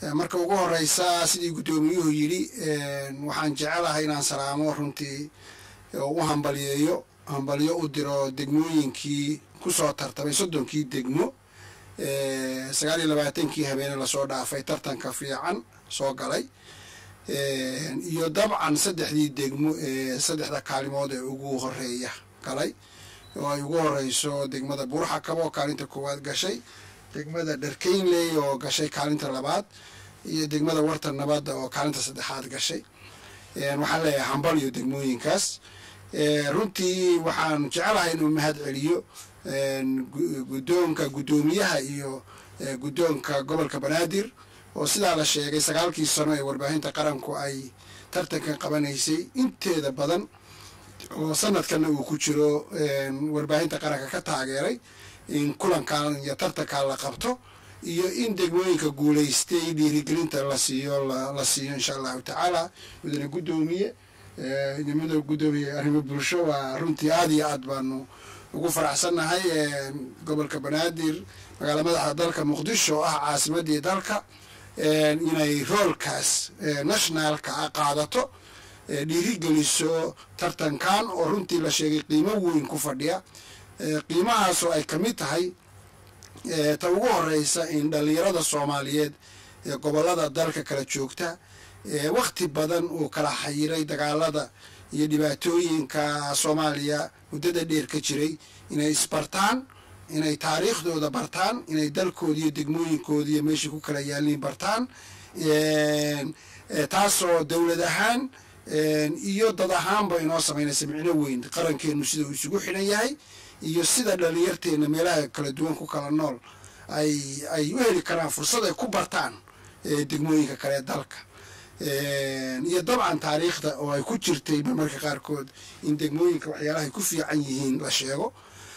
marka ugu horeysa sidii guddoomiyuhu yidhi waxaan jecelahay inaan salaamo runtii u hambaliyeeyo hambalyo u diro degmooyinkii kusoo tartamay soddonkii degmo sagaal iyo labaatankii habeene lasoo dhaafay tartanka fiican soo galay iyo dabcan saddexdii degmo ee saddexda kaalimood ee ugu horeeya galay oo ay ugu horeyso degmada buurxakabo oo kaalinta koowaad gashay degmada dharkeynley oo gashay kaalinta labaad iyo degmada warta nabadda oo kaalinta saddexaad gashay waxaan leeyahay hambal iyo degmooyinkaas runtii waxaan jecelahay inuu mahad celiyo guddoonka guddoomiyaha iyo guddoonka gobolka banaadir oo sidaa la sheegay sagaalkii sano ee warbaahinta qaranku ay tartankan qabanaysay inteeda badan oo sanadkanna uu ku jiro warbaahinta qaranka ka taageeray in kulankan iyo tartankan la qabto iyo in degmooyinka guulaystay dhiirigelinta la siiyo la siiyo insha allahu tacaala mudane guddoomiye mudane guddoomiye arrimo bulsho waa runtii aada iyo aad baanu ugu faraxsannahay gobolka banaadir magaala madaxda dalka muqdisho oo ah caasimadii dalka inay roolkaas nationalka a qaadato dhiirigeliso tartankan oo runtii la sheegay qiimo weyn ku fadhiya qiimahaasoo ay ka mid tahay ta ugu horeysa in dhalinyarada soomaaliyeed ee gobolada dalka kala joogta wakti badan uu kala xayiray dagaalada iyo dhibaatooyinka soomaaliya muddada dheer ka jiray inay isbartaan inay taariikhdooda bartaan inay dalkooda iyo degmooyinkooda iyo meeshai ku kala yaaliin bartaan taasoo dowlad ahaan iyo dad ahaanba inoo samaynaysa micno weyn qarankeenu sida uu isugu xidhan yahay iyo sida dhalinyarteena meelaha kala duwan ku kala nool ay ay u heli karaan fursad ay ku bartaan degmooyinka kale ee dalka iyo dabcan taariikhda oo ay ku jirtay marmarka qaarkood in degmooyinka waxyaalaha ay ku fiican yihiin la sheego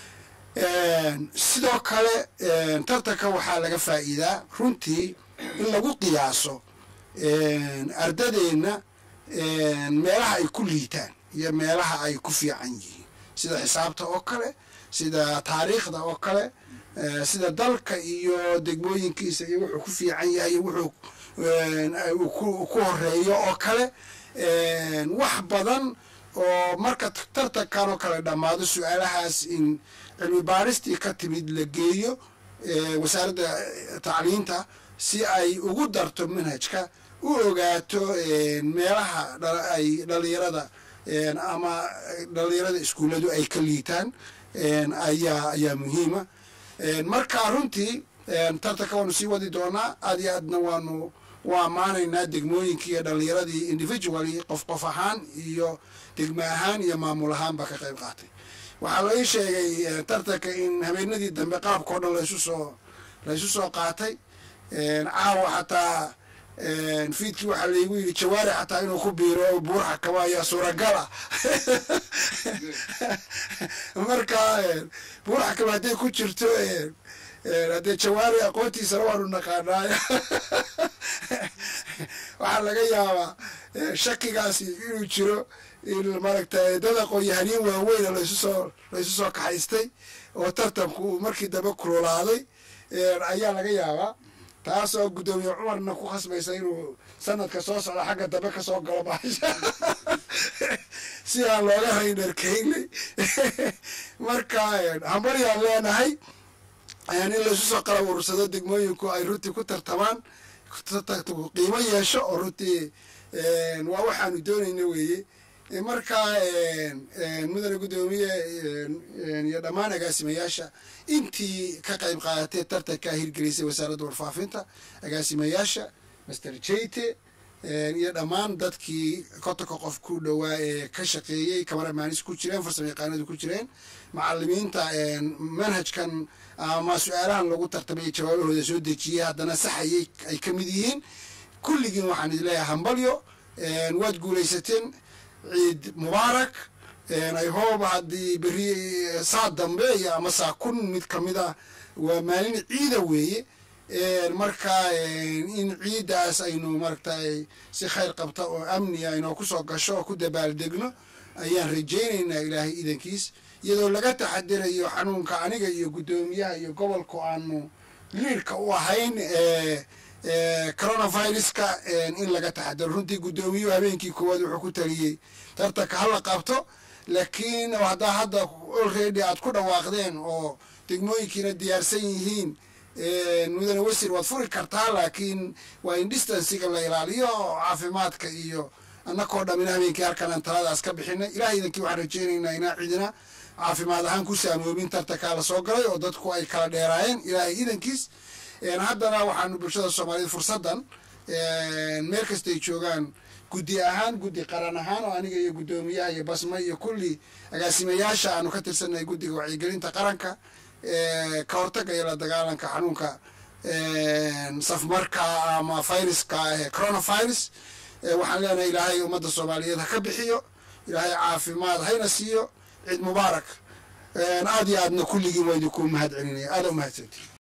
sidoo kale tartanka waxaa laga faa'iidaa runtii in lagu qiyaaso ardadeenna meelaha ay ku liitaan iyo meelaha ay ku fiican yihiin sida xisaabta oo kale sida taariikhda oo kale sida dalka iyo degmooyinkiisa iyo wuxuu ku fiican yahay iyo wuxuu ku horeeyo oo kale wax badan oo marka tartankan oo kale dhammaado su-aalahaas in cilmi baaristii ka timid la geeyo wasaaradda tacliinta si ay ugu darto manhajka u ogaato meelaha ay dhalinyarada ama dhalinyarada iskuulladu ay ka liitaan ayaa ayaa muhiima marka runtii tartanka waanu sii wadi doonaa aad iyo aadna waanu u ammaanaynaa degmooyinkii iyo dhalinyaradii individually qof qof ahaan iyo degmo ahaan iyo maamul ahaanba ka qayb qaatay waxaa la ii sheegay tartanka in habeenadii dambe qaabka o dhan laysu soo laysu soo qaatay caawa xataa fiidkii waxaa laygu yidhi jawaari xataa inuu ku biiro buurxa kaba ayaa suuragal ah marka buurxa kaba hadday ku jirto haddee jawaari aqoontiisana waanu naqaanaay waxaa laga yaabaa shakigaasi inuu jiro in maaragtay dad aqoon-yahaniin waaweyna laysu soo laysu soo kaxaystay oo tartanku markii dambe kululaaday ayaa laga yaabaa taas oo guddoomiye cumarna ku khasbaysa inuu sanadka soo socda xagga dambe kasoo galo baasha si aan looga haynarkaynay marka hambaryaan leenahay in laysu soo qalab urursado degmooyinku ay runtii ku tartamaan qiimo yeesho oo runtii waa waxaanu doonayna weeye marka mudane guddoomiye iyo dhammaan agaasimayaasha intii ka qayb qaadatee tartankaa hirgelisay wasaaradda warfaafinta agaasimayaasha master jayte iyo dhammaan dadkii kotonka qof ku dhowaa ee ka shaqeeyey kamaramanis ku jireen farsamo yaqaanadu ku jireen macalimiinta manhajkan ama su-aalahan lagu tartamay jawaabahooda soo dejiyey haddana saxayay ay ka mid yihiin kulligiin waxaan idin leeyahay hambalyo waad guulaysateen ciid mubaarak i hope haddii beri saa dambe iyo ama saa kun mid kamid ah waa maalin ciida weeye marka in ciiddaas aynu maaragtay si khayr qabta oo amni aynoo kusoo gasho oo ku dabaaldegno ayaan rajaynaynaa ilaahay idankiis iyadoo laga taxadirayo xanuunka aniga iyo guddoomiyaha iyo gobolku aanu liirka u ahayn coronaviruska in laga taxadaro runtii guddoomiyuhu habeenkii koowaad wuxuu ku taliyey tartanka hala qabto laakiin haddaa hadda olready aad ku dhawaaqdeen oo degmooyinkiina diyaarsan yihiin mudane wesir waad furi kartaa laakiin waa in distansiga la ilaaliyo oo caafimaadka iyo annakoo dhamina habeenkii halkan aan taladaas ka bixinay ilaah idankii waxaan rajeynaynaa inaa cidina caafimaad ahaan ku saamoobin tartankaa la soo galay oo dadku ay kala dheeraayeen ilaahay idankiis haddana waxaanu bulshada soomaaliyed fursaddan meel kastay joogaan guddi ahaan guddi qaran ahaan oo aniga iyo guddoomiyaha iyo basma iyo kulli agaasimayaasha aanu ka tirsannahay guddiga wacyigelinta qaranka ka hortaga iyo la dagaalanka xanuunka safmarka ama viruska ee coronavirus waxaan leenahay ilaahay ummadda soomaaliyeed ha ka bixiyo ilaahay caafimaad hayna siiyo ciid mubaarak aada iyo aadna kulligiin waa idinku mahad celinaya aada u mahadsanti